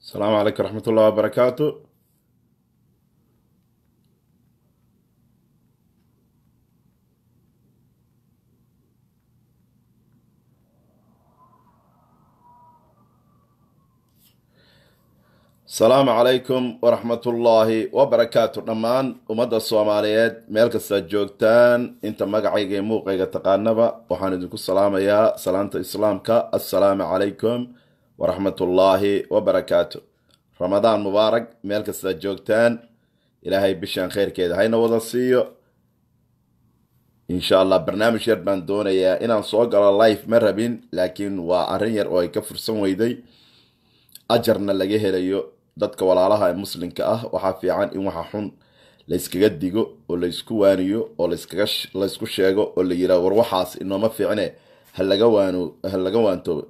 السلام عليكم ورحمة الله وبركاته asalaamu calaykum waraxmatullaahi wabarakaatu dhammaan ummadda soomaaliyeed meel kastaad joogtaan inta magacayga iyo muuqayga taqaanaba waxaan idinku salaamayaa salaanta islaamka assalaamu calaykum waraxmatullaahi wabarakaatu ramadaan mubaarak meel kastaad joogtaan ilaahay bishaan kheyrkeeda hayna wada siiyo insha allah barnaamij yar baan doonayaa inaan soo galo life ma rabin laakiin waa arrin yar oo ay ka fursan weyday ajarna laga helayo dadka walaalaha ee muslimka ah waxaa fiican in waxa xun layskaga digo oo laysku waaniyo oo laysku sheego oo la yiraah war waxaas inooma fiicne halaga waano ha laga waantoobo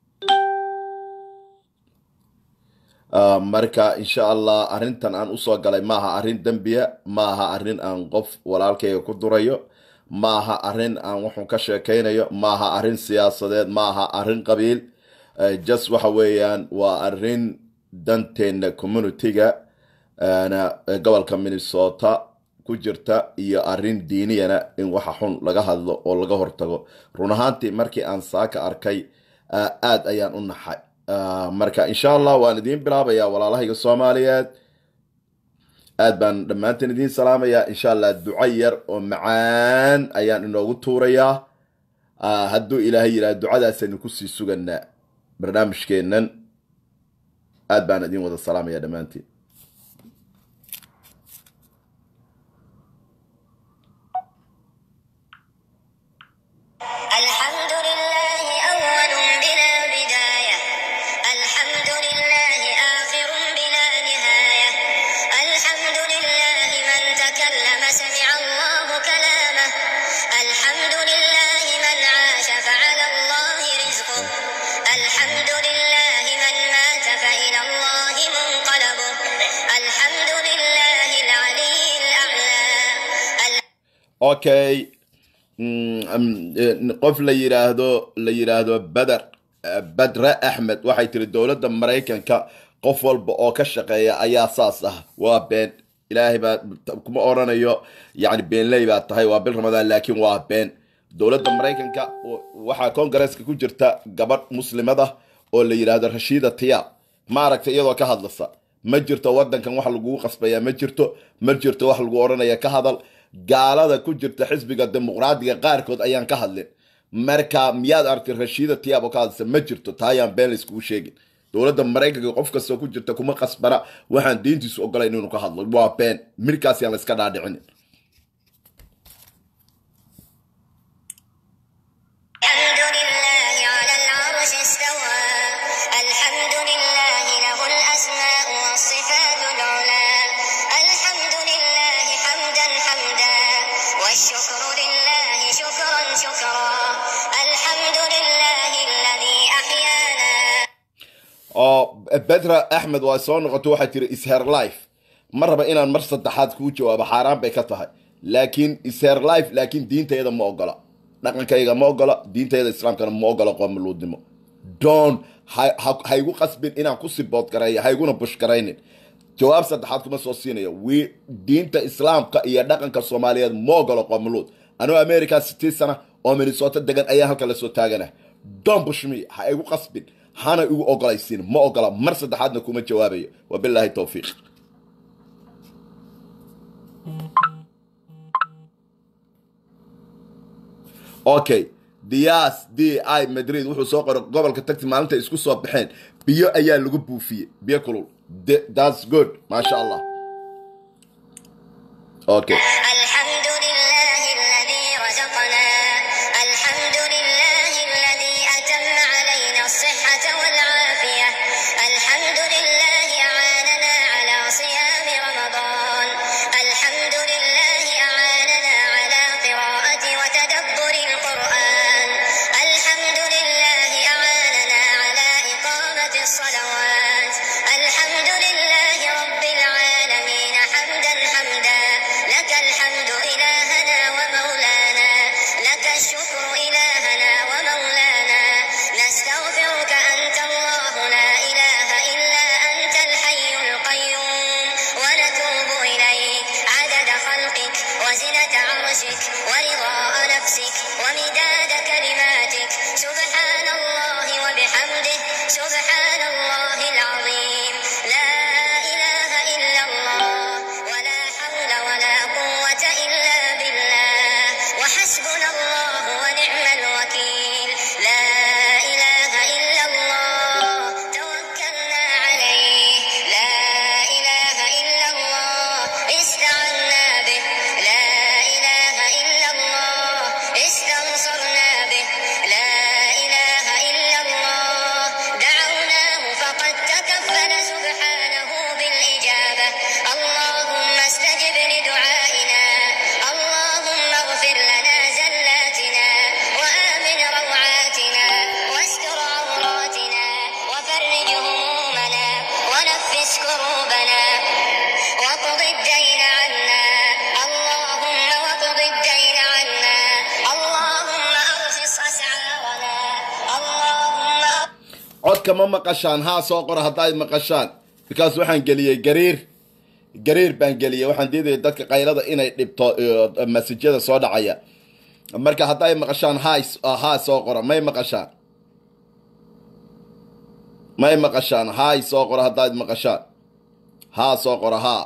marka insha allah arrintan aan usoo galay maaha arrin dembiya maaha arrin aan qof walaalkayga ku durayo maaha arrin aan waxun ka sheekaynayo maaha arrin siyaasadeed maaha arrin qabiil just waxa weeyaan waa arrin danteena communitiga gobolka minnesota ku jirta iyo arrin diiniyana in waxa xun laga hadlo oo laga hortago run ahaantii markii aan saaka arkay aad ayaan u naxay marka insha allah waan idiin bilaabayaa walaalahayga soomaaliyeed aad baan dhammaanteen idiin salaamayaa insha allah duco yar oo macaan ayaan inoogu tuurayaa hadduu ilaahay yidhaha ducadaasaynu kusii suganaa barnaamijkeennan aad baan idin wada salaamaya dhammaantiin الحمد لله أول بلا بداية الحمد لله آخر بلا نهاية الحمد لله من تكلم سمع الله كلامه الحمد لله من عاش فعلى الله رزقه الحمد لله من مات فإلى الله منقلبه الحمد لله العلي الأعلى okay qof la yiraahdo la yiraahdo beder badre axmed waxay tiri dowladda maraykanka qof walba oo ka shaqeeya ayaa saas ah waa been ilaahay baa kuma oranayo yani beenley baa tahay waa bil ramadaan laakiin waa been dowladda maraykanka waxaa kongareeska ku jirta gabadh muslimad ah oo la yidhaahdo rashiida tiyaab ma aragta iyadoo ka hadlasa ma jirto wadankan wax lagugu qasbaya ma jirto ma jirto wax lagu oranaya ka hadal gaalada ku jirta xisbiga dimuqraadiga qaarkood ayaan ka hadlin marka miyaad aragtay rashiida tiyaab oo ka hadlasa ma jirto taa ayaan been layskugu sheegin dowladda maraykanka qof kastoo ku jirta kuma qasbana waxaan diintiisu ogolayn inuu ka hadlo waa been midkaas yaan layska dhaadhicinin الحمد لله على العرش استوى الحمد لله له الأسماء والصفات العلى الحمد لله حمدا حمدا والشكر لله شكرا شكرا الحمد لله الذي أحيانا oo bedra axmed waa soo noqoto waxay tiri isher life ma raba inaan mar saddexaad kuu jawaabo xaaraan bay ka tahay laakiin isher life laakiin diintayda ma ogola dhaqankayga ma ogola diintayda islaamkana ma ogola qoomuluudnimo don ha igu qasbin inaan ku sibood gareeyo ha iguna bush garaynin jawaab saddexaad kuma soo siinayo wi diinta islaamka iyo dhaqanka soomaaliyeed ma ogolo qoomuluud anuu america sitii sana oo minnesota degan ayaa halka lasoo taagana don bushmi ha igu qasbin hana igu ogolaysiin ma ogola mar saddexaadna kuma jawaabayo wabilaahi towfiiq okay dias d i madrid wuxuu soo qoray gobolka tagti maalinta isku soo baxeen biyo ayaa lagu buufiyey biyo kulul thats good maasha allah okay الحمد لله الذي رزقنا الحمد لله الذي أتم علينا الصحة والعافية الحمد لله أعاننا على صيام رمضان الحمد لله أعاننا على قراءة وتدبر القرآن الحمد لله أعاننا على إقامة الصلوات الحمد لله رب العالمين حمدا حمدا لك الحمد وزنة عرشك ورضاء نفسك ومداد كلماتك سبحان الله وبحمده سبحان الله العظيم لا إله إلا الله ولا حول ولا قوة إلا بالله وحسبنا الله ونعم الوكيل لا إله إلا الله توكلنا عليه لا إله إلا الله استعنا به لا إله إلا الله استنصرنا به لا إله إلا الله دعوناه فقد تكفل سبحانه بالإجابة اللهم استجب لدعائنا اللهم اغفر لنا زلاتنا وآمن روعاتنا واستر عوراتنا وفرج همومنا ونفس كروبنا واقض الدين عنا اللهم واقض الدين عنا اللهم أرخص أسعارنا اللهم codka ma maqashaan haa soo qora haddaad maqashaan bikaas waxaan geliyey gariir gariir baan geliyey waxaan diidaya dadka qaylada inay dhibto iyo masajyada soo dhacaya marka hadday maqashaan haa haa soo qora may maqashaan may maqashaan haay soo qora haddaad maqashaan haa soo qora haa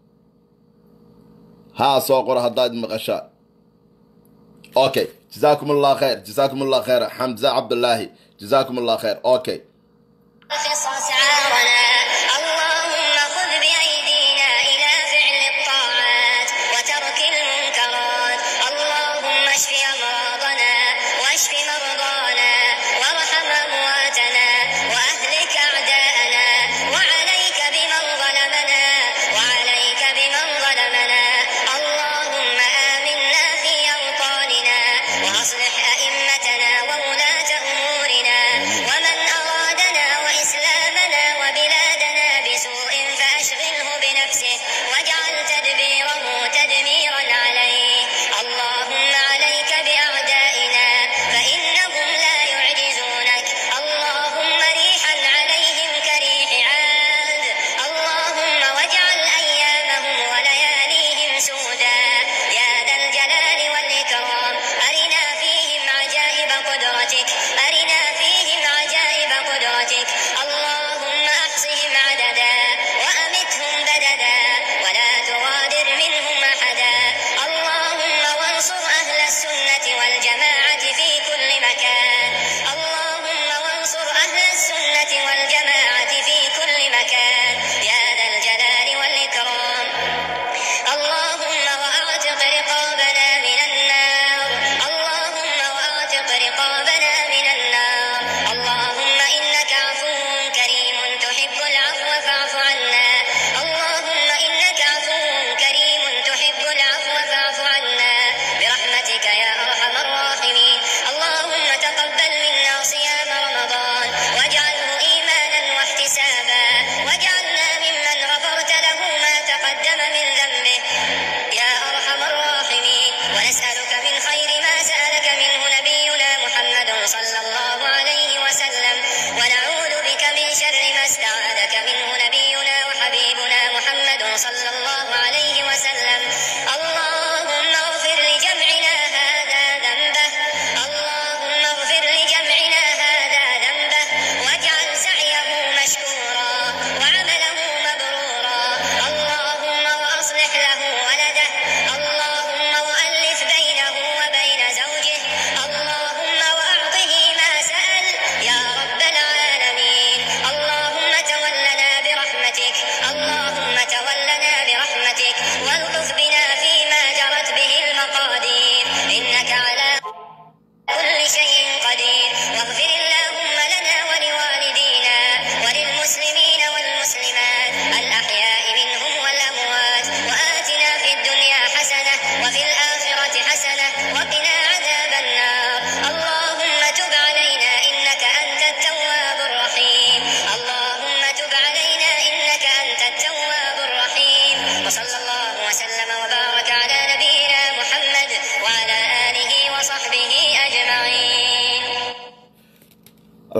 haa soo qora haddaad maqashaan okay جزاكم الله خير جزاكم الله خير حمزة عبد الله جزاكم الله خير اوكي أرخص أسعارنا اللهم خذ بأيدينا إلى فعل الطاعات وترك المنكرات اللهم اشف أمراضنا واشف مرضانا وارحم أمواتنا وأهلك أعداءنا وعليك بمن ظلمنا وعليك بمن ظلمنا اللهم آمنا في أوطاننا وأصلح أئمتنا وولاة أمورنا ومن أرادنا وإسلام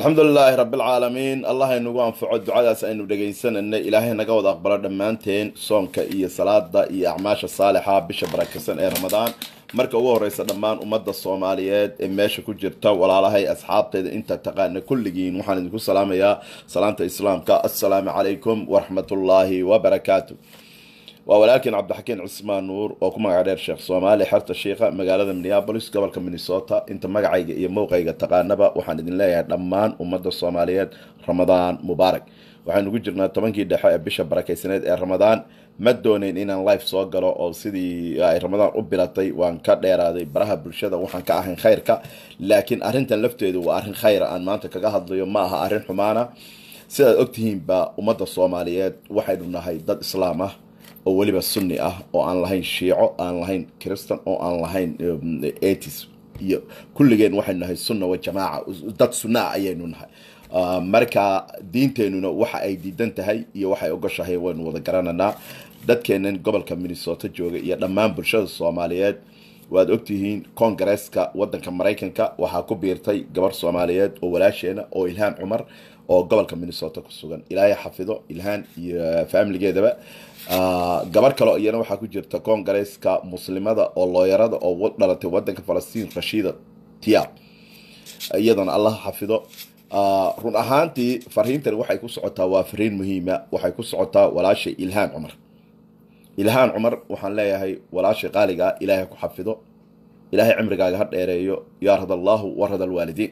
alxamdu lilaahi rabi alcaalamiin allah aynugu anfaco ducadaas aynu dhegaysananay ilaahay naga wada aqbalo dhammaanteen soonka iyo salaada iyo acmaasha saalixa bisha barakaysan ee ramadaan marka ugu horeysa dhammaan ummadda soomaaliyeed ee meesha ku jirta walaalahay asxaabteeda inta taqaana kulligiin waxaan idinku salaamayaa salaanta islaamka assalaamu calaykum waraxmatullaahi wabarakaatu waa walaalkiin cabdixakiin cismaan nuur oo ku magaca dheer sheekh soomaali xerta shiikha magaalada minneabolis gobolka minnesota inta magacayga iyo mowqayga taqaanaba waxaan idin leeyahay dhammaan ummadda soomaaliyeed ramadaan mubaarak waxaan ugu jirnaa tobankii dhexe ee bisha barakaysaneed ee ramadaan ma dooneyn inaan life soo galo oo sidii ay ramadaan u bilatay waan ka dheeraaday baraha bulshada waxaan ka ahayn khayrka laakiin arrintan lafteedu waa arrin khayra aan maanta kaga hadlayo ma aha arrin xumaana sidaad ogtihiinba ummadda soomaaliyeed waxaynu nahay dad islaam ah oo weliba sunni ah oo aan lahayn shiico aan lahayn christan oo aan lahayn atis iyo kulligeen waxaynu nahay sunna wa jamaaca dad sunnaa ayaynu nahay marka diinteenuna waxa ay diidan tahay iyo waxay ogoshahay waynu wada garananaa dadkeenan gobolka minnesota jooga iyo dhammaan bulshada soomaaliyeed waad ogtihiin kongareeska wadanka maraykanka waxaa ku biirtay gabar soomaaliyeed oo walaasheena oo ilhaan cumar oo gobolka minnesota ku sugan ilaahay xafido ilhaan iyo faamiligeedaba gabar kaleo iyana waxaa ku jirta kongareeska muslimada oo looyarada oo dhalatay wadanka falastiin rashiida tiab iyadana allah xafido run ahaantii fariintani waxay ku socotaa waa fariin muhiima waxay ku socotaa walaashay ilhaan cumar ilhaan cumar waxaan leeyahay walaashay qaaligaa ilaahay ku xafido ilaahay cimrigaaga ha dheereeyo yaa rad allaahu warad alwaalidiin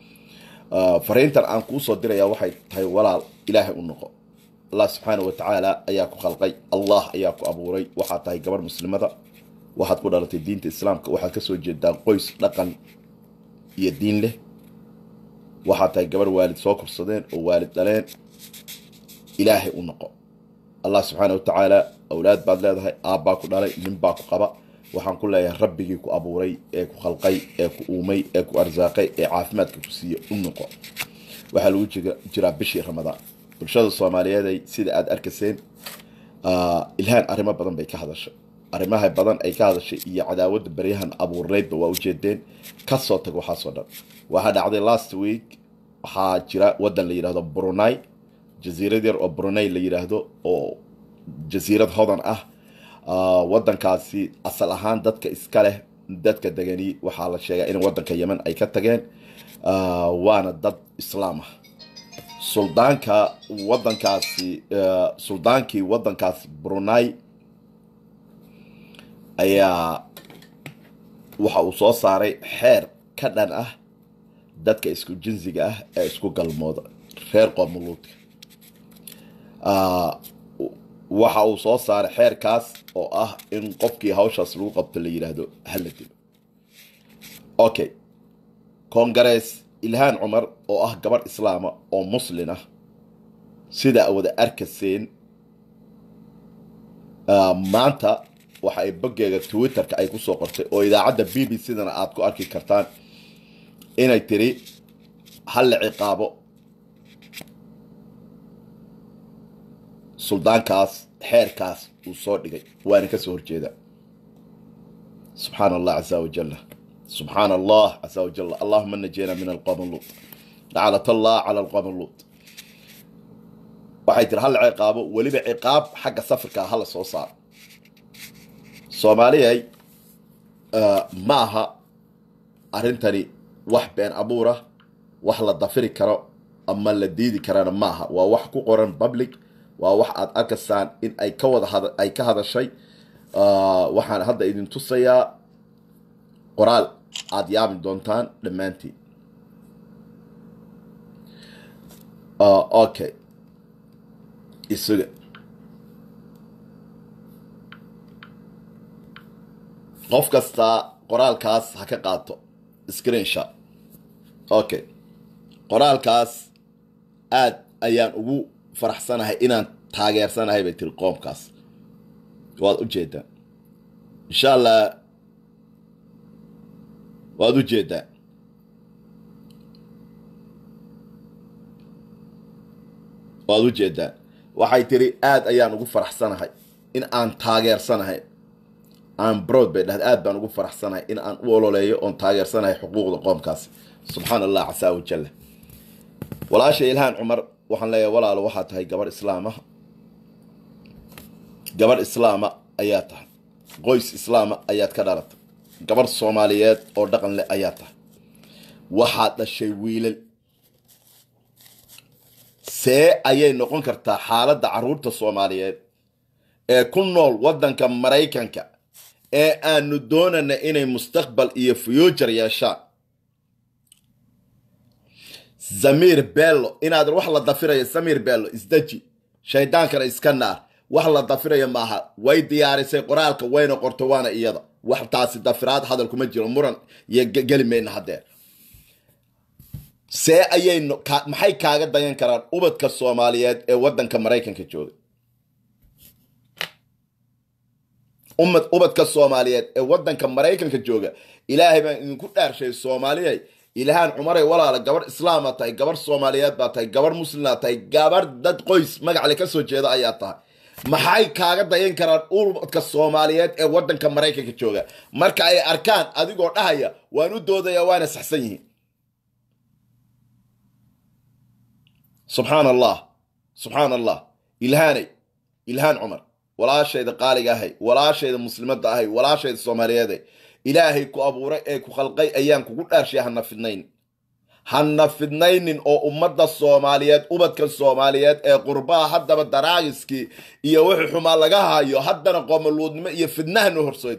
fariintan aan kuusoo diraya waxay tahay walaal ilaahay u noqo allah subxaana wa tacaala ayaa ku khalqay allah ayaa ku abuuray waxaad tahay gabar muslimada waxaad ku dhalatay diinta islaamka waxaad kasoo jeedaa qoys dhaqan iyo diin leh waxaad tahay gabar waalid soo korsadeen oo waalid dhaleen ilaahay u noqo allah subxaana wa tacaala awlaad baad leedahay aabbaa ku dhalay nin baa ku qaba waxaan ku leeyahay rabbigii ku abuuray ee ku khalqay ee ku uumay ee ku arsaaqay ee caafimaadka ku siiya u noqo waxaa lagu jiraa bishii ramadaan bulshada soomaaliyeeday sida aada arkayseen ilhaan arrimo badan bay ka hadashay arrimaha badan ay ka hadashay iyo cadaawadda baryahan abuurneydba waa ujeedeen kasoo tag waxaasoo dhan waxaa dhacday last week waxaa jira wadan la yidhahdo brunei jasiirad yar oo brunei la yidhaahdo oo jasiirad hodan ah wadankaasi asal ahaan dadka iska leh dadka degani waxaa la sheegaa in wadanka yemen ay ka tageen waana dad islaam ah suldaanka wadankaasi suldaankii wadankaasi brunei ayaa waxa uu soo saaray xeer ka dhan ah dadka isku jinsiga ah ee isku galmooda reer qoomuluudka waxa uu soo saaray xeerkaas oo ah in qofkii hawshaas lagu qabto la yidhaahdo hala dilo okay kongarees ilhaan cumar oo ah gabarh islaama oo muslin ah sidaa wada arkayseen maanta waxa ay boggeega twitterka ay kusoo qortay oo idaacadda b b c-dana aada ku arki kartaan inay tiri hal la ciqaabo suldaankaas xeerkaas uu soo dhigay waana kasoo horjeeda subxaana allah casa wajalla subxaana allah casa wajalla allahuma najina min alqowm luut lacnat allah cala alqowm luut waxay tiri hal la ciqaabo weliba ciqaab xagga safirka hala soo saaro soomaaliyay ma aha arrintani wax been abuura wax la dafiri karo ama la diidi karana maaha waa wax ku qoran public waa wax aada arkaysaan in ay ka wada ay ka hadashay waxaan hadda idin tusayaa qoraal aada yaabi doontaan dhammaantiin okay isuga qof kastaa qoraalkaas ha ka qaato screenshot okay qoraalkaas aada ayaan ugu faraxsanahay inaan taageersanahay bay tiri qoomkaas waad u jeedaa insha allah waad u jeedaa waad u jeedaa waxay tiri aada ayaan ugu faraxsanahay in aan taageersanahay aan broad bay dhahda aad baan ugu faraxsanahay in aan u ololeeyo oon taageersanahay xuquuqda qoomkaasi subxaan allah casaa wajalla walaasha ilhaan cumar waxaan leeyahay walaalo waxaa tahay gabarh islaama gabarh islaama ayaa tahay qoys islaama ayaad ka dhalatay gabarh soomaaliyeed oo dhaqan leh ayaa tahay waxaad dhashay wiilal see ayay noqon kartaa xaaladda carruurta soomaaliyeed ee ku nool waddanka maraykanka ee aanu doonana inay mustaqbal iyo future yeeshaan zamiir bello inaad wax la dafirayo zamiir bello isdeji shaydaankana iska naar wax la dafirayo maaha way diyaarisay qoraalka wayna qorto waana iyada wax taasi dafiraad hadal kuma jiro muran iyo geli mayna hadeer see ayay maxay kaaga dayan karaan ubadka soomaaliyeed ee waddanka maraykanka jooga umad ubadka soomaaliyeed ee waddanka maraykanka jooga ilaahay baan idinku dhaarshay soomaaliyay ilhaan cumaray walaala gabarh islaama tahay gabarh soomaaliyeed baa tahay gabarh muslimna tahay gabarh dad qoys magacle kasoo jeeda ayaa tahay maxay kaaga dayan karaan ubadka soomaaliyeed ee waddanka maraykanka jooga marka ay arkaan adigoo dhahaya waan u doodaya waana saxsan yihiin subxaan allah subxaan allah ilhaanay ilhaan cumar walaashayda qaaliga ahay walaashayda muslimadda ahay walaashayda soomaaliyeeday ilaahay ku abuuray ee ku khalqay ayaan kugu dhaarshay hana fidnayn hana fidnaynin oo ummadda soomaaliyeed ubadka soomaaliyeed ee qurbaha haddaba daraagiskii iyo wixii xumaa laga hayo haddana qoomaluudnimo iyo fidnahanu horseed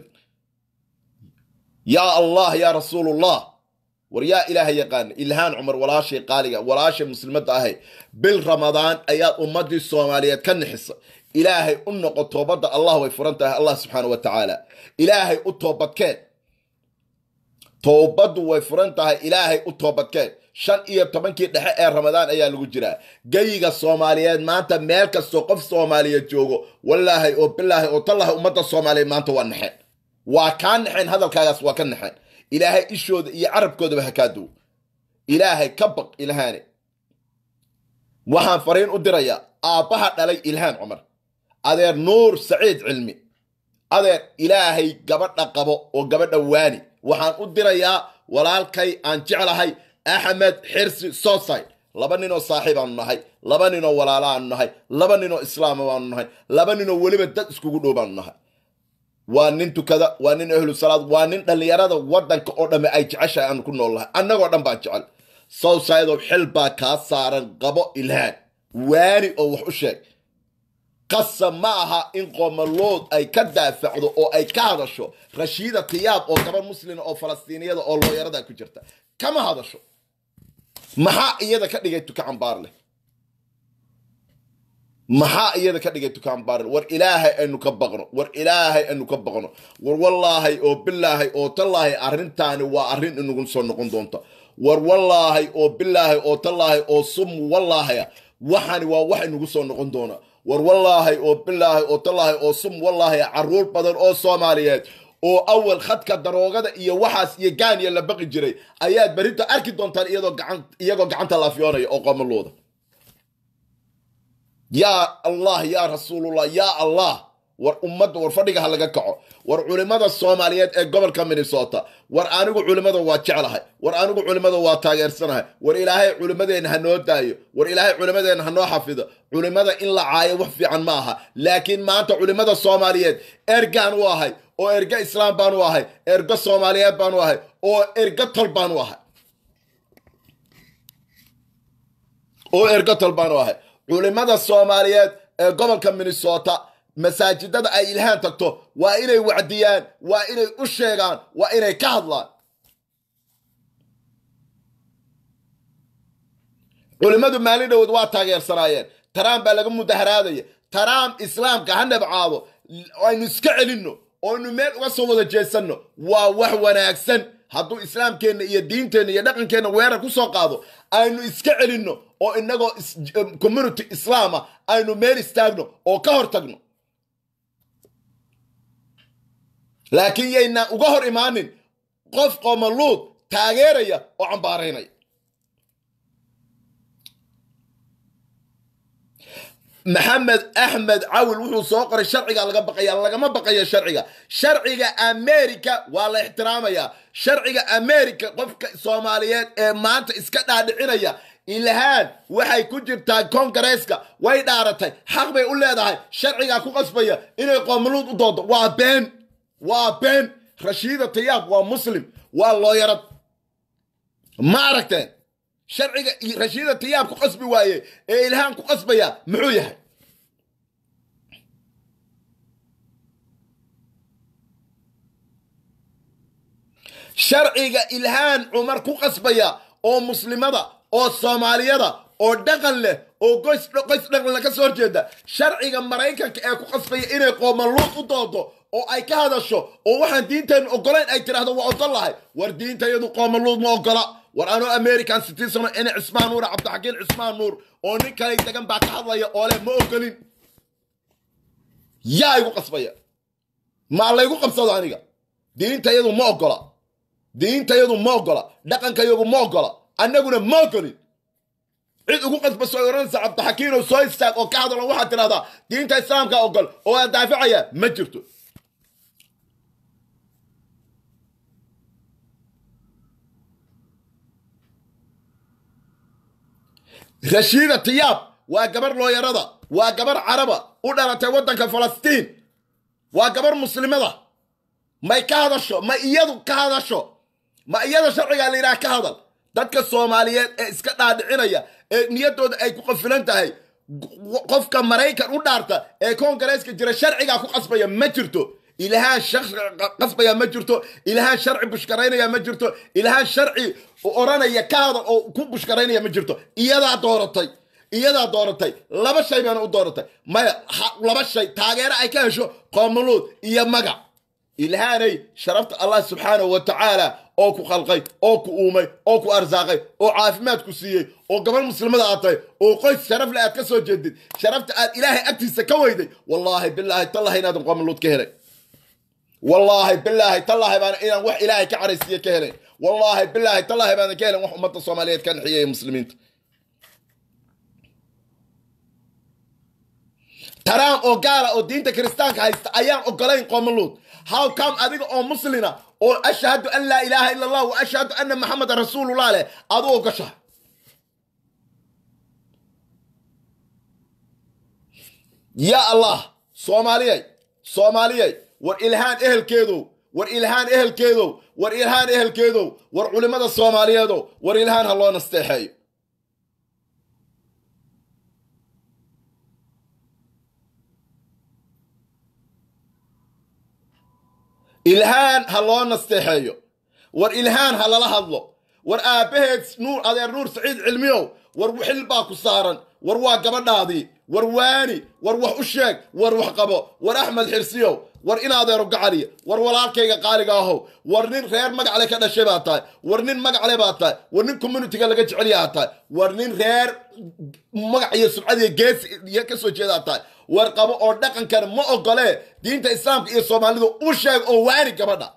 yaa allah yaa rasuulullah war yaa ilaaha yaqaana ilhaan cumar walaashay qaaliga walaashay muslimadda ahay bil ramadaan ayaad ummadii soomaaliyeed ka nixisa ilaahay u noqo toobadda allah way furan tahay allah subxaana wa tacaala ilaahay u toobadkeen toobaddu way furan tahay ilaahay u toobadkeen shan iyo tobankii dhexe ee ramadaan ayaa lagu jiraa geyiga soomaaliyeed maanta meel kastoo qof soomaaliyeed joogo walaahay oo bilaahay oo tallahay ummadda soomaaliyeed maanta waa naxeen waa kaa naxeen hadalkaagaas waa ka naxeen ilaahay ishooda iyo carabkoodaba ha kaa duw ilaahay ka baq ilhaane waxaan fariin u dirayaa aabbaha dhalay ilhaan cumar adeer nuur saciid cilmi adeer ilaahay gabadha qabo oo gabadha waani waxaan u dirayaa walaalkay aan jeclahay axmed xirsi sosay laba ninoo saaxiib aanu nahay laba ninoo walaala aanu nahay laba ninoo islaama baanu nahay laba ninoo weliba dad iskugu dhow baanu nahay waa nin tukada waa nin ahlu salaad waa nin dhallinyarada waddanka oo dhamme ay jeceshahay aanu ku nool nahay annagoo dhan baa jecel sawsaydow xil baa kaa saaran qabo ilhaan waani oo wax u sheeg qasab ma aha in qoomalood ay ka daafacdo oo ay ka hadasho rashiida tiyaab oo gabar muslima oo falastiiniyada oo looyarada ku jirta kama hadasho maxaa iyada ka dhigay tuka cambaar leh maxaa iyada ka dhigay tukaan baarin war ilaahay aynu ka baqno war ilaahay aynu ka baqno war wallaahay oo bilaahay oo tallaahay arrintaani waa arrin inagu soo noqon doonta war wallaahay oo bilaahay oo tallaahay oo sum wallaahaya waxani waa wax inagu soo noqon doona war wallaahay oo bilaahay oo tallaahay oo sum wallaahaya caruur badan oo soomaaliyeed oo awal khadka daroogada iyo waxaas iyo gaaniya la baqi jiray ayaad berrinta arki doontaan iyadoo gacan iyagoo gacanta laafiyoonaya oo qoomalooda yaa allah yaa rasuulullah yaa allah war ummadda war fadhiga ha laga kaco war culimmada soomaaliyeed ee gobolka minnesota war anigu culimmada waa jeclahay war anigu culimmada waa taageersanahay war ilaahay culimmadeenna ha noo daayo war ilaahay culimmadeenna ha noo xafido culimmada in la caayo wax fiican ma aha laakiin maanta culimmada soomaaliyeed ergaan u ahay oo erga islaam baan u ahay erga soomaaliyeed baan u ahay oo erga tol baan u ahay oo erga tol baan u ahay culimmada soomaaliyeed ee gobolka minnesota masaajidada ay ilhaan tagto waa inay wacdiyaan waa inay u sheegaan waa inay ka hadlaan culimmadu maalin dhowood waa taageersanaayeen taraam baa laga mudaharaadaya taraam islaamka ha nabcaado aynu iska celinno oynu meel uga soo wada jeesanno waa wax wanaagsan hadduu islaamkeenna iyo diinteenna iyo dhaqankeenna weerar ku soo qaado aynu iska celinno oo inagoo community islaama aynu meel istaagno oo ka hor tagno laakiin yaynaan uga hor imaanin qof qoomaluud taageeraya oo cambaaraynaya maxamed axmed cawil wuxuu soo qoray sharciga laga baqaya lagama baqayo sharciga sharciga america waa la ixtiraamayaa sharciga america qofka soomaaliyeed ee maanta iska dhaadhicinaya ilhaan waxay ku jirtaa kongareeska way dhaaratay xaq bay u leedahay sharcigaa ku qasbaya inay qoomuluud u doodo waa been waa been rashiida tayaab waa muslim waa looyarad ma aragteen sharciga rashiida tayaab ku qasbi waaye ee ilhaan ku qasbaya muxuu yahay sharciga ilhaan cumar ku qasbaya oo muslimada oo soomaaliyada oo dhaqan leh oo qoys qoys dhaqan leh ka soo horjeeda sharciga maraykanka ee ku qasbaya inay qoomaluud u doodo oo ay ka hadasho oo waxaan diinteennu ogolayn ay tidhaahdo waa ogol lahay war diintayadu qoomaluud ma ogola war anoo american citizen ina cismaan nuur cabdixakiin cismaan nuur oo nin kale degan baa ka hadlaya oo leh ma ogolin yaa igu qasbaya maa laygu qabsado aniga diintayadu ma ogola diintayadu ma ogola dhaqankayagu ma ogola annaguna ma ogolin cid ugu qasbaso ay odhanaysa cabdixakiinoo soo istaag oo ka hadalo waxaad tidhahdaa diinta islaamka ogol oo aad daafacaya ma jirto rashiida tiyaab waa gabar looyarada waa gabar caraba u dhalatay waddanka falastiin waa gabar muslimada may ka hadasho ma iyadu ka hadasho ma iyada sharcigaa la yidhaha ka hadal dadka soomaaliyeed ee iska dhaadhicinaya ee niyaddooda ay ku qafilan tahay qofka maraykan u dhaarta ee koongareeska jira sharcigaa ku qasbaya ma jirto ilahaan shaqsi qasbaya ma jirto ilahaan sharci bushkaraynaya ma jirto ilahaan sharci odhanaya ka hadal oo ku bushkaraynaya ma jirto iyadaa dooratay iyadaa dooratay laba shay baana u dooratay maya laba shay taageero ay ka hesho qoomuluud iyo magac ilhaanay sharafta allah subxaanahu wa tacaala oo ku khalqay oo ku uumay oo ku arsaaqay oo caafimaad ku siiyey oo gabar muslimada aad tahay oo qoys sharaf le aad ka soo jeedid sharafta aad ilaahay agtiisa ka weyday wallaahi bilaahi tallahi inaadan qoomuluud ka helay wallaahi bilaahi tallahi baana inaan wax ilaahay ka caraysiiye ka helayn wallaahi bilaahi tallahi baanan ka helen wax ummadda soomaaliyeed ka naxiyay muslimiinta taraam oo gaala oo diinta kiristaanka haysta ayaan ogolayn qoomuluud how come adiga oo muslina oo ashhadu an laa ilaaha ila allah wa ashhadu anna maxamedan rasuulullah leh adu ogashaha yaa allah soomaaliyay soomaaliyay war ilhaan ehelkeedow war ilhaan ehelkeedow war ilhaan ehelkeedow war culimmada soomaaliyeedow war ilhaan ha loo nasteexeeyo ilhaan ha loo nasteexeeyo war ilhaan ha lala hadlo war aabbaheed nuur adeer nuur saciid cilmiyow war xil baa ku saaran war waa gabadhaadii war waani war wax u sheeg war wax qabo war axmed xirsiyow war in adeero gacaliya war walaalkayga qaaliga ahow war nin reer magacle ka dhashay baa tahay war nin magacle baa tahay war nin communitiga laga jecelyaa tahay war nin reer magac iyo subcadiiyo gees iyo ka soo jeedaa tahay war qabo oo dhaqankan ma ogolee diinta islaamka iyo soomaalidu u sheeg oo waani gabadha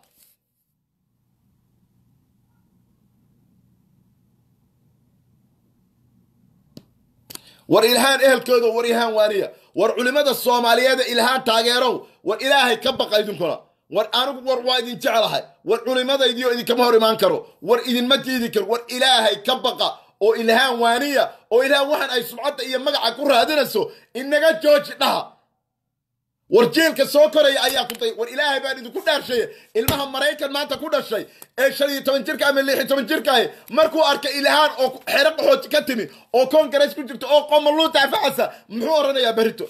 war ilhaan ehelkooda war ilhaan waaniya war culimmada soomaaliyeeda ilhaan taageerow war ilaahay ka baqa idinkuna war anigu war waa idin jeclahay war culimmadaydiio idinkama hor imaan karo war idinma diidi karo war ilaahay ka baqa oo ilhaan waaniya oo ilhaan waxaan ay subcadda iyo magaca ku raadinayso inaga jooji dhaha war jiilka soo koraya ayaa ku day war ilaahay baan idinku dhaarshaye ilmaha maraykan maanta ku dhashay ee shan iyo toban jirka ama lix iyo toban jirkaahi markuu arkay ilhaan oo xero qaxooti ka timi oo kongarees ku jirta oo qomaluu daafacasa muxuu oranayaa berito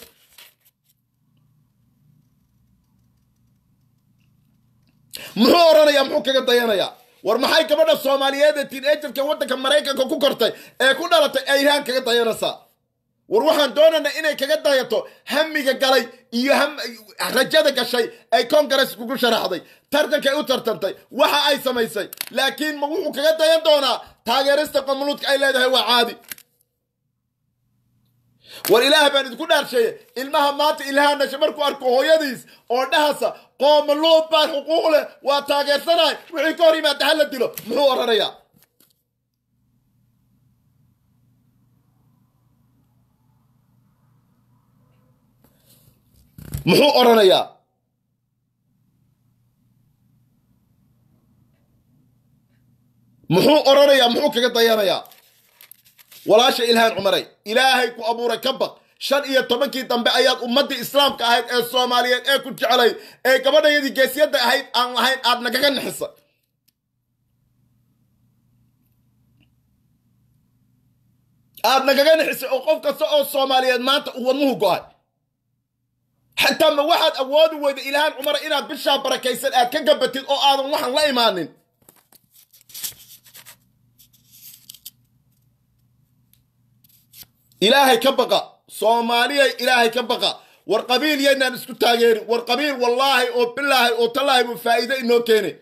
muxuu oranayaa muxuu kaga dayanayaa war maxay gabadha soomaaliyeed ee tiinajarka waddanka maraykanka ku kortay ee ku dhalatay ee ilhaan kaga dayanaysaa war waxaan doonaynaa inay kaga dayato hamiga galay iyo rajada gashay ay kongares kugu sharaxday tartankay u tartantay waxa ay samaysay laakiin ma wuxuu kaga dayan doonaa taageerista qomuluudka ay leedahay waa caadi war ilaah baan idinku dhaarsheeye ilmaha maanta ilhaan dhasha markuu arko hooyadiis oo dhahasa qoomaluud baan xuquuq leh waa taageersanahay wixii ka hor yimaada ha la dilo muxuu oranayaa muxuu odhanayaa muxuu odhanayaa muxuu kaga dayanayaa walaasha ilhaan cumaray ilaahay ku abuuray ka baq shan iyo tobankii dambe ayaad ummaddii islaamka ahayd ee soomaaliyeed ee ku jeclayd ee gabadhayadii geesyadda ahayd aan lahayn aad nagaga nixisa aad nagaga nixisay oo qof kasta oo soomaaliyeed maanta uu wadnuhu go-ay xataa ma waxaad awoodi weyda ilhaan cumar inaad bishaa barakaysan aad ka gabatid oo aadan waxaan la imaanin ilaahay ka baqa soomaaliyay ilaahay ka baqa war qabiil yaynaan isku taageerin war qabiil wallaahi oo bilaahi oo tallaahi buu faa'iide inoo keenay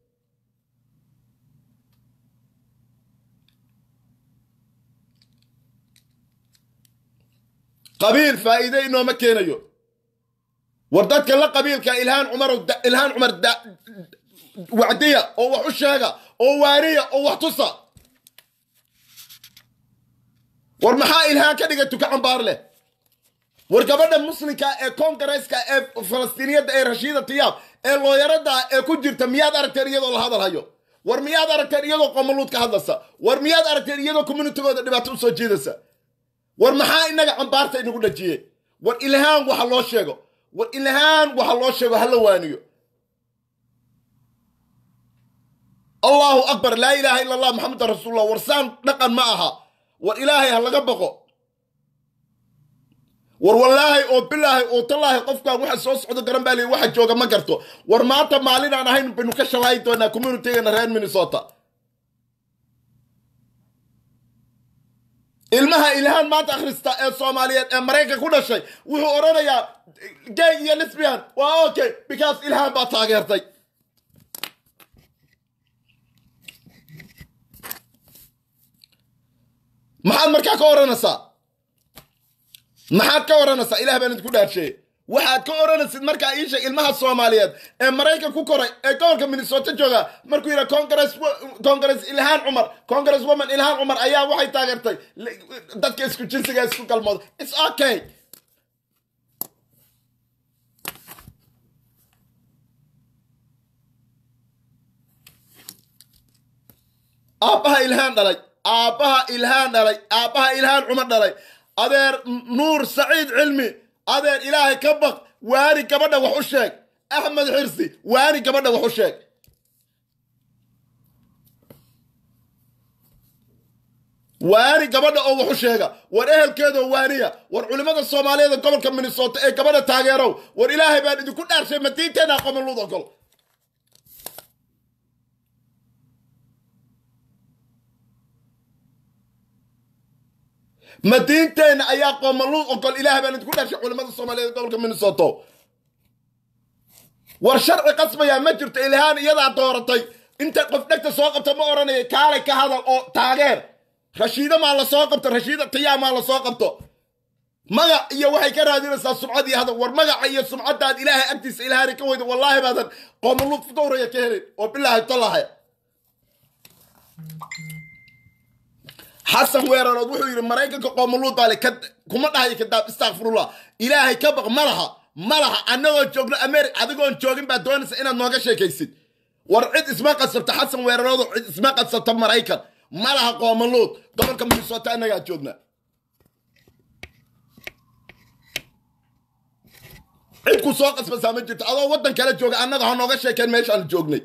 qabiil faa'iide inooma keenayo war dadka la qabiilka ilhaan cumar ilhaan cumar wacdiya oo wax u sheega oo waaniya oo wax tusa war maxaa ilhaan ka dhigay tuka cambaar leh war gabadha muslimka ee kongareeska ee falastiiniyadda ee rashiida tiyaab ee looyarada ee ku jirta miyaad aragteen iyadoo la hadal hayo war miyaad aragteen iyadoo qomaluud ka hadlaysa war miyaad aragteen iyadoo communitigooda dhibaato usoo jiidaysa war maxaa inaga cambaarta inagu dhajiyey war ilhaan waxa loo sheego war ilhaan waxa loo sheego hala waaniyo allahu akbar laa ilaaha ila allah maxamedan rasuulullah war saan dhaqan ma aha war ilaahay ha laga baqo war wallaahi oo bilaahi oo tallaahi qofkaan waxa soo socdo garan baa lii waxa jooga ma garto war maanta maalin aan ahayn baynu ka shalaayi doonaa communitygana reer minnesota ilmaha ilhaan maanta akhrista ee soomaaliyeed ee maraykan ku dhashay wuxuu odhanayaa gay iyo lesbian waa okay because ilhaan baa taageertay maxaad markaa ka odhanaysaa maxaad ka odhanaysaa ilah baan idinku dhaarsheeye waxaad ka odhanaysid markaa ii sheeg ilmaha soomaaliyeed ee maraykan ku koray ee gobolka minnesota jooga markuu yidha congress congress ilhaan cumar congress woman ilhaan cumar ayaa waxay taageertay dadka isku jinsiga isku galmooda its okay aabbaha ilhaan dhalay aabbaha ilhaan dhalay aabbaha ilhaan cumar dhalay adeer nuur saciid cilmi adeer ilaahay ka baq waani gabadha wax u sheeg axmed xirsi waani gabadha wax u sheeg waani gabadha oo wax u sheega war ehelkeedoo waaniya war culimmada soomaaliyeed gobolka minnesota ee gabadha taageerow war ilaahay baan idinku dhaarshay madiinteena qomaluud ogol madiinteenna ayaa qoomaluud ogol ilaah baan idinku dhashay culimmada soomaaliyeed gobolka minnesota war sharci qasbayaa ma jirto ilhaan iyadaa dooratay inta qof dhegta soo qabta ma odhanaya kaalay ka hadal oo taageer rashiida maa la soo qabto rashiida tiyaa maa la soo qabto magac iyo waxay ka raadinaysaa sumcad iyo hadal war magaca iyo sumcaddaad ilaahay agtiisa ilhaani ka weyda wallaahi baadan qoomaluud dowraya ka helin oo bilaahi tolahay xasan weerarood wuxuu yidhi maraykanka qoomaluud baale kuma dhahayo kadaab istakfirullah ilaahay ka baq ma laha ma laha annagoo joogno ameri adigoon joogin baa doonaysa inaad nooga sheekaysid war cid isma qasabta xasan weeraroodo cid isma qasabta maraykan ma laha qoomaluud gobolka minnesota annagaa joognaa cid ku soo qasbasaa ma jirto adoo waddan kale jooga annaga ha nooga sheekeen meeshaan joognay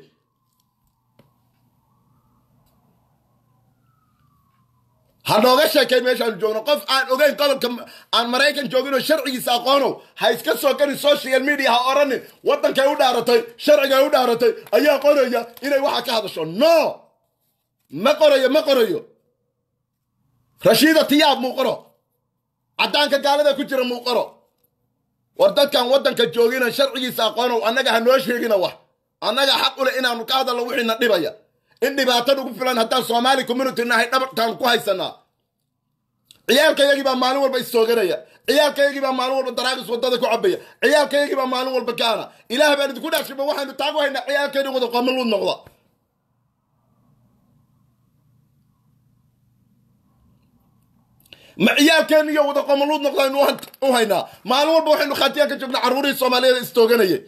ha nooga sheekay meeshaanu joogno qof aan ogeyn gobolka aan maraykan jooginoo sharcigiisa aqoonow ha iska soo garin social media ha odhanin waddankay u dhaaratay sharcigay u dhaaratay ayaa qoraya inay waxa ka hadasho no ma qorayo ma qorayo rashiida tiyaab muu qoro caddaanka gaalada ku jira muu qoro war dadkan waddanka joogina sharcigiisa aqoonow annaga ha noo sheegina wax annaga xaq u leh inaanu ka hadalno wixiina dhibaya in dhibaato ugu filan haddaan soomaali community nahay dhabartaan ku haysanaa ciyaalkayagii baa maalin walba istooganaya ciyaalkayagii baa maalin walba daraagis wadada ku cabaya ciyaalkayagii baa maalin walba kaana ilaah baan idinku dhaashiba waxaynu taagu haynaa ciyaalkeeni wada qomaluud noqda ma ciyaalkeeni iyo wada qomaluud noqdaynu u haynaa maalin walba waxaynu khaatiyaa ka joognaa carruurihii soomaaliyeed istooganayay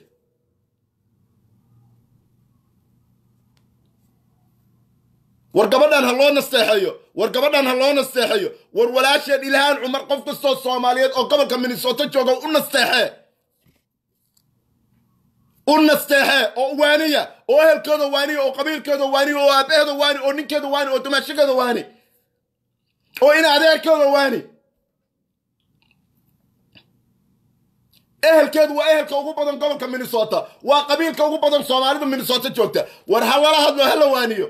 war gabadhan ha loo nasteexeeyo war gabadhan ha loo nasteexeeyo war walaasheen ilhaan cumar qof kastoo soomaaliyeed oo gobolka minnesota jooga u nasteexee u nasteexee oo waaniya oo ehelkooda waaniya oo qabiilkooda waaniya oo aabaheeda waani oo ninkeeda waani oo dumaashageeda waani oo in adeerkooda waani ehelkeedu waa ehelka ugu badan gobolka minnesota waa qabiilka ugu badan soomaalida minnesota joogta war ha lala hadlo hala waaniyo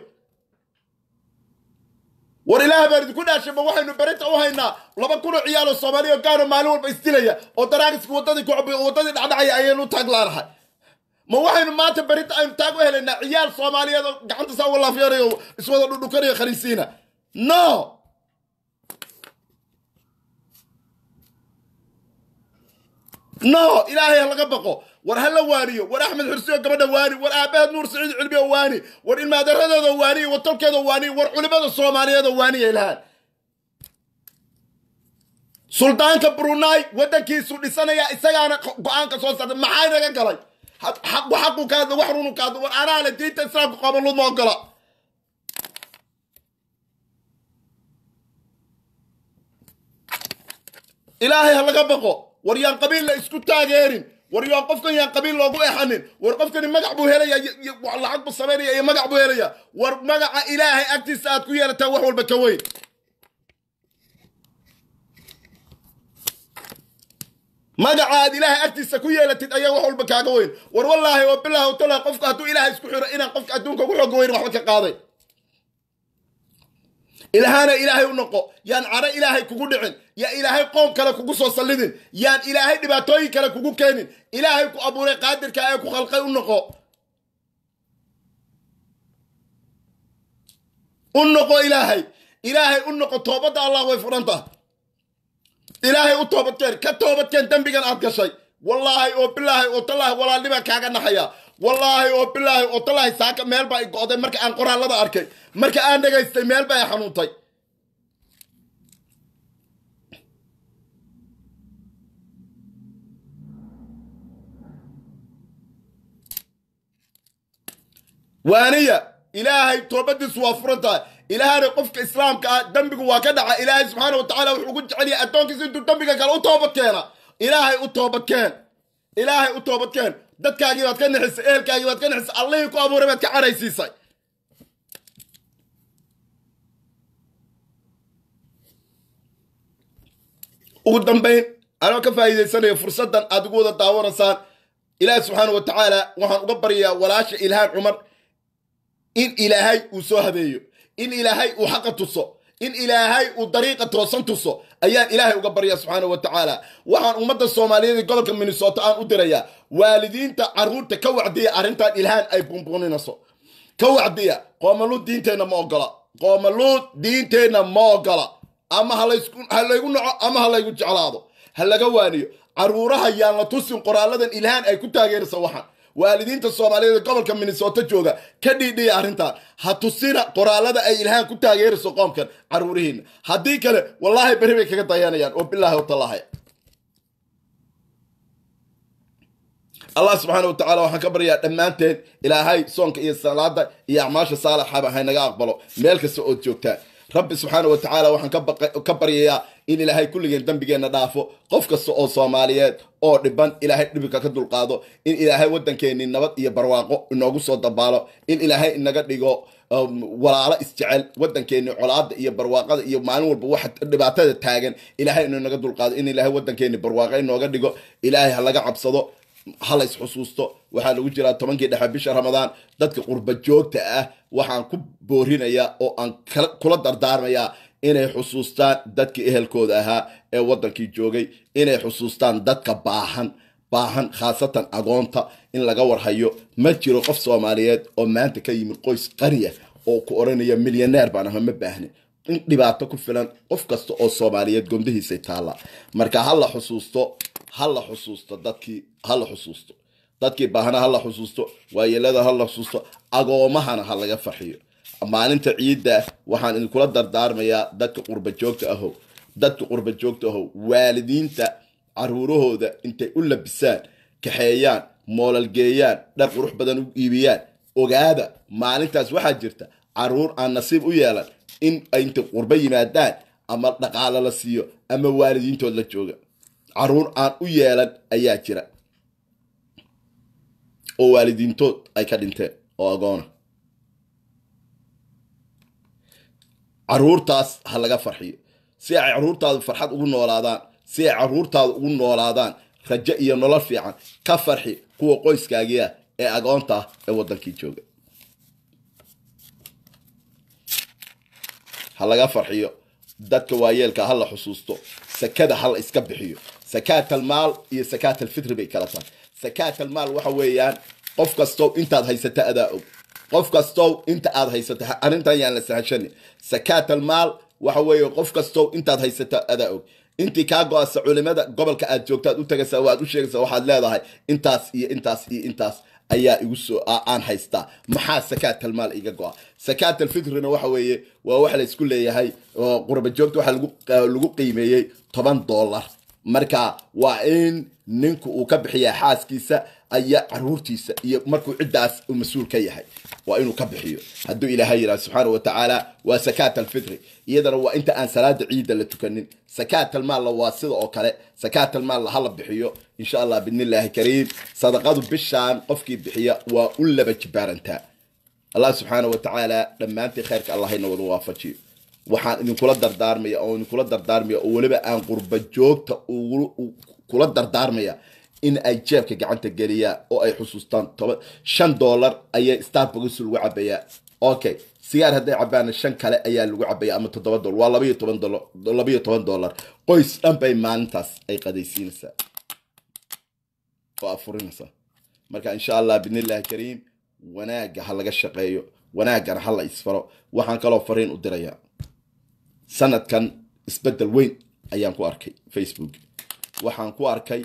war ilaah baan idinku dhaashayba waxaynu berinta u haynaa laba kun oo ciyaalo soomaaliya oo gaano maalin walba isdilaya oo daraagiska waddadii ku waddadii dhacdhacaya ayaynu taag laanahay ma waxaynu maanta berinta aynu taag u helaynaa ciyaal soomaaliyeed oo gacanta saa uga laafyanayo iswada dhudhukanayo khaniisiina no no ilaahay ha laga baqo war ha la waaniyo war axmed xursiyo gabadha waani war aabaheed nuur saciid cilmiyo waani war ilmaadaradooda waaniyo war tolkeeda waaniyo war culimada soomaaliyeed oo waaniya ilhaan suldaanka brunai waddankiisu dhisanaya isagaana go-aanka soo saartay maxaa inaga galay xaqu xaqu ka hadla wax runu ka hadla war anaa le diinta islaamka qabalud ma ogola ilaahay ha laga baqo war yaan qabiil la isku taageerin war yaan qofkan yaan qabiil loogu exanin war qofkani magac buu helaya lacag buu samaynaya iyo magac buu helaya war magaca ilaahay agtiisa aad ku yeelataa wax walba ka weyn magaca aad ilaahay agtiisa ku yeelatid ayaa wax walba kaaga weyn war wallaahi oo bilaahi o talah qofka hadduu ilaahay isku xiro inaan qofka adduunka ugu xooga weyn waxba ka qaaday ilahana ilaahay u noqo yaan caro ilaahay kugu dhicin yaa ilaahay qoom kale kugu soo sallidin yaan ilaahay dhibaatooyin kale kugu keenin ilaahay ku abuuray qaadirka ee ku khalqay u noqo u noqo ilaahay ilaahay u noqo toobadda allah way furan tahay ilaahay u toobadkeen ka toobadkeen dembigan aad gashay wallaahi oo bilaahi oo tallaahi walaalnibaa kaaga naxaya wallaahi oo bilaahi oo tallaahi saaka meel baa i go'day marka aan qoraallada arkay marka aan dhagaystay meel baa i xanuuntay waaniya ilaahay toobadiisu waa furan tahay ilaahana qofka islaamka ah dembigu waa ka dhaca ilaahay subxaana wa tacaala wuxuu ugu jecelyahay addoonkiisa intuu dembiga kale u toobad keena ilaahay u toobadkeen ilaahay u toobadkeen dadkaagii baad ka nixisay ehelkaagii baad ka nixisay allihii ku abuuray baad ka cadhaysiisay ugu dambayn anoo ka faa'iidaysanaya fursaddan aad ugu wada daawanaysaan ilaahi subxaana wa tacaala waxaan uga baryayaa walaasha ilhaan cumar in ilaahay uu soo habeeyo in ilaahay uu xaqa tuso in ilaahay uu dariiqa toosan tuso ayaan ilaahay uga baryaa subxaana wa tacaala waxaan ummadda soomaaliyeed ee gobolka minnesota aan u dirayaa waalidiinta carruurta ka wacdiya arrintan ilhaan ay bunbuuninayso ka wacdiya qoomaluud diinteenna ma ogola qoomaluud diinteenna ma ogola ama ha laygu naco ama ha laygu jeclaado ha laga waaniyo carruuraha yaan la tusin qoraaladan ilhaan ay ku taageeraysa waxaan waalidiinta soomaaliyeed ee gobolka minnesota jooga ka dhiidhiya arrintan ha tusina qoraalada ay ilhaan ku taageerayso qoomkan carruurihiina haddii kale wallaahi beri bay kaga dayanayaan oo bilaahi watallaahi allah subxaana wa tacala waxaan ka baryaa dhammaanteen ilaahay soonka iyo salaada iyo acmaasha saalaxaba haynaga aqbalo meel kasta ood joogtaan rabbi subxaana wa tacaala waxaan ka baryayaa in ilaahay kulligeen dembigeenna dhaafo qof kasta oo soomaaliyeed oo dhiban ilaahay dhibika ka dulqaado in ilaahay waddankeennii nabad iyo barwaaqo inoogu soo dabaalo in ilaahay inaga dhigo walaalo isjecel waddankeennii colaada iyo barwaaqada iyo maalin walba waxa dhibaatada taagan ilaahay inuu naga dulqaado in ilaahay waddankeennii barwaaqo inooga dhigo ilaahay ha laga cabsado ha lays xusuusto waxaa lagu jiraa tobankii dhexe bisha ramadaan dadka qurba joogta ah waxaan ku boorinayaa oo aan kula dardaarmayaa inay xusuustaan dadkii ehelkooda ahaa ee waddankii joogay inay xusuustaan dadka baahan baahan khaasatan agoonta in laga warhayo ma jiro qof soomaaliyeed oo maanta ka yimid qoys qaniya oo ku odhanaya milyaneer baan aha ma baahnin in dhibaato ku filan qof kasta oo soomaaliyeed gondahiisay taalla marka ha la xusuusto ha la xusuusto dadkii ha la xusuusto dadkii baahna ha la xusuusto waayeelada ha la xusuusto agoomahana ha laga farxiyo maalinta ciidda waxaan idinkula dardaarmayaa dadka qurba joogta ahow dadka qurba joogta ahow waalidiinta caruurahooda intay u labisaan kaxeeyaan moolal geeyaan dhar qurux badan u iibiyaan ogaada maalintaas waxaa jirta caruur aan nasiib u yeelan in ay intay qurbo yimaadaan ama dhaqaalo la siiyo ama waalidiintood la jooga caruur aan u yeelan ayaa jira oo waalidiintood ay ka dhinteen oo agoona caruurtaas ha laga farxiyo si ay caruurtaadu farxad ugu noolaadaan si ay caruurtaadu ugu noolaadaan rajo iyo nolol fiican ka farxi kuwa qoyskaagii ah ee agoonta ah ee waddankii jooga ha laga farxiyo dadka waayeelka ha la xusuusto sakada ha la iska bixiyo sakaatalmaal iyo sakaatalfitri bay kala tahay sakaatalmaal waxa weeyaan qof kastow intaad haysata adaa og qof kastow inta aad haysata arrintan yaan la sahashani sakaatalmaal waxa weeye qof kastow intaad haysata adaa og intii kaa go-asa culimada gobolka aad joogtaad u tagaysaa waad u sheegaysaa waxaad leedahay intaas iyo intaas iyo intaas ayaa igu soo aan haystaa maxaa sakaatalmaal iga go-a sakaatalfitrina waxa weeye waa wax la isku leeyahay oo qurba joogta waxa lagu qiimeeyey toban dollar marka waa in ninku uu ka bixiyaa xaaskiisa aya caruurtiisa iyo markuu ciddaas uu mas-uul ka yahay waa inuu ka bixiyo hadduu ilaahay yidhaha subxaana wa tacaala waa sakaat alfitri iyadana waa inta aan salaada ciidda la tukanin sakaat almaalla waa sida oo kale sakaat almaalla hala bixiyo insha allah bidnillaahi kariim sadaqadu bishaan qofkii bixiya waa u laba jibaarantaa allah subxaana wa tacaala dhammaantii khayrka allahayna wada waafajiyo waxaan idinkula dardaarmaya oo idinkula dardaarmaya oo weliba aan qurba joogta kula dardaarmaya in ay jeebka gacanta geliyaan oo ay xusuustaan toban shan dollar ayay starbucks lagu cabayaa okay sigaar hadday cabaana shan kale ayaa lagu cabaya ama toddoba dollar waa labaiyo toban dollar labaiyo toban dollar qoys dhan bay maalintaas ay qadaysiinaysaa oo afurinaysaa marka insha allah bidnillahi kariim wanaagga ha laga shaqeeyo wanaaggana ha la isfaro waxaan kaloo fariin u dirayaa sanadkan isbeddel weyn ayaan ku arkay facebook waxaan ku arkay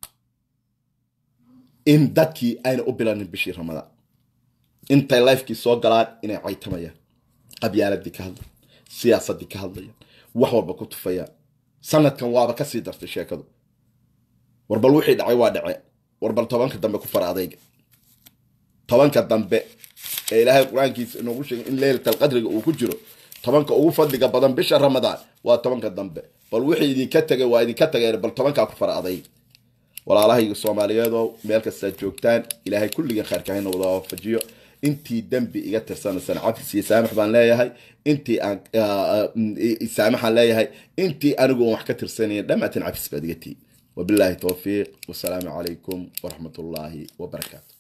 in dadkii ayna u bilanin bishii ramadaan intay lifekii soo galaan inay caytamayaan qabyaaladii ka hadlayan siyaasadii ka hadlayaan wax walba ku tufayaan sanadkan waaba kasii dartay sheekadu warbal wixii dhacay waa dhace warbal tobanka dambe ku fara adayga tobanka dambe ee ilaahay qur-aankiisa inoogu sheegay in leylatal qadriga uu ku jiro tobanka ugu fadliga badan bisha ramadaan waa tobanka dambe bal wixii idinka tegay waa idinka tageen bal tobankaa ku fara adayg walaalahayga soomaaliyeedo meel kastaad joogtaan ilaahay kulligan khayrka hayna wada waafajiyo intii dembi iga tirsanaysana cafis iyo saamax baan leeyahay intii aan saamaxaan leeyahay intii anigu aan wax ka tirsanayn dhammaantiin cafis baad iga tii wabilaahi towfiiq wasalaamu calaykum waraxmat ullaahi wabarakaatu